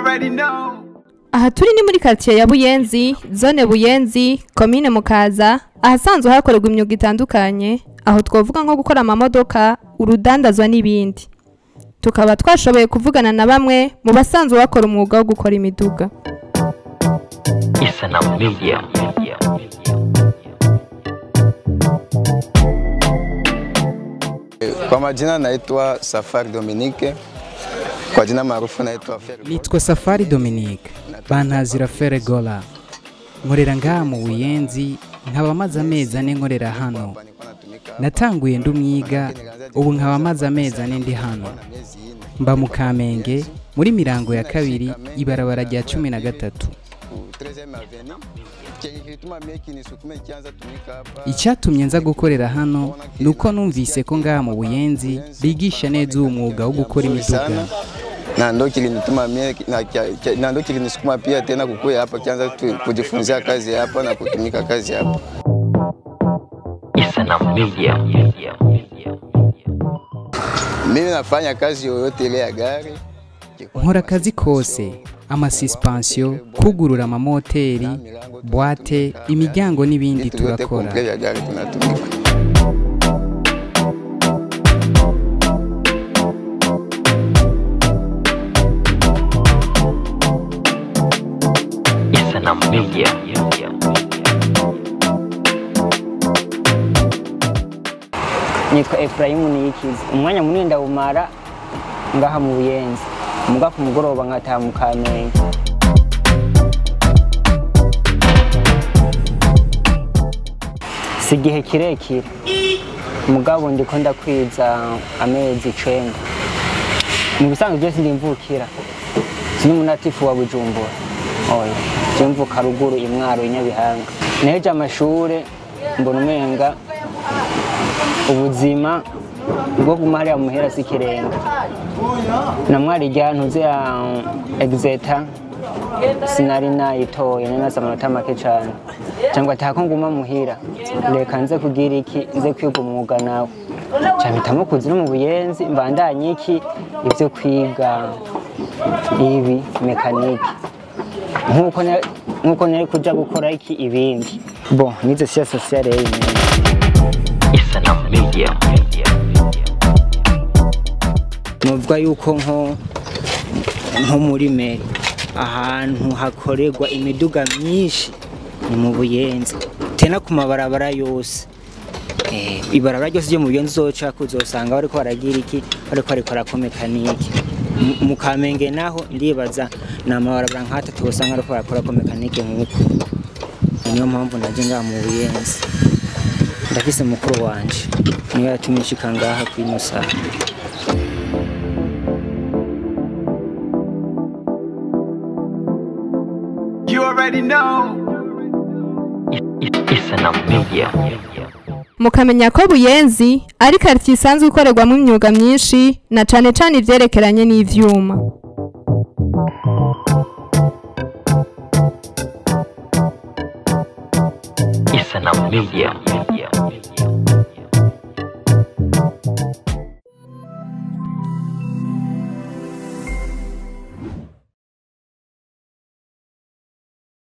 already know. aha turi ni muri karitsiye ya buyenzi zone buyenzi komine mukaza ahasanzwe hakorerwa imyuga itandukanye aho twavuga nko gukora amamodoka urudandazwa n'ibindi tukaba twashoboye kuvugana na bamwe mu basanzwe bakora umwuga wo gukora imiduga Isanamu Media. Kwa majina naitwa Safari Dominique, kwa jina maarufu naitwa Fer. nitwa safari dominique bantazira feregola nkorera ngaha mu buyenzi nkaba maze amezi ane nkorera hano natanguye ndi umwiga ubu nkaba maze amezi ane ndi hano mba mu kamenge muri mirango ya kabiri ibarabara rya cumi na gatatu icyatumye nza gukorera hano ni uko numvise ko ngaha mu buyenzi bigisha neza uwo mwuga wo gukora imiduga na ndo kilinituma mie na, kia- kia- na ndo kilinisukuma pia tena kukuya hapa kianza tu- kujifunzia kazi hapa na kutumika kazi hapa. Isanamu Media. Mimi nafanya kazi yoyote ile ya gari nkora akazi kose amasipansiyo kugurura amamoteri buwate imiryango n'ibindi vitu vyote turakora komple vya gari tunatumika. Isanamu Media. nitwa efurayimu niyikiza umwanya munini ndawumara ngaha mu buyenzi muga ku mugoroba nkataha mu kamenge si igihe kirekire mugabo ndiko ndakwiza amezi icenda mu bisanzwe byose ndimvukira sini umunatifu wa bujumbura oya je mvuka ruguru imwaro inyabihanga neje amashure mbona umenga ubuzima bwo guma hariya muhera si ikirenga na mwari rya ntuze ya egizeta sinari nayitoye nari nazi amanota make cyane cyangwa atako nguma muhira reka nze kugira iki nze kwiga umwuga nawe cyabitamo kuzi no mu buyenzi mbandanye iki ibyo kwiga ibi mekanike nk'uko na- nk'uko nari kuja gukora iki ibindi bo nize siya sosiyale y'inyuma Isanamu Media. nuvuga yuko nko nko muri meri ahantu hakorerwa imiduga myinshi ni mu buyenzi tena ku mabarabara yose Eh, ibarabara ryose ryo mu buyenzi uzoca uzosanga bariko baragira iki bariko barikora ko mekanike Mu- mu kamenge naho ndibaza ni amabarabara nk'atatu usanga bariko barakora ko mekanike nk'uko niyo mpamvu naje ngaha mu buyenzi ndafise mukuru wanje niyo yatumye nshika ngaha kwino saha You already know. Isanamu Media. mukamenya ko buyenzi ari karitsiye isanzwe ikorerwamo imyuga myinshi na cane cane ivyerekeranye n'ivyuma Isanamu Media.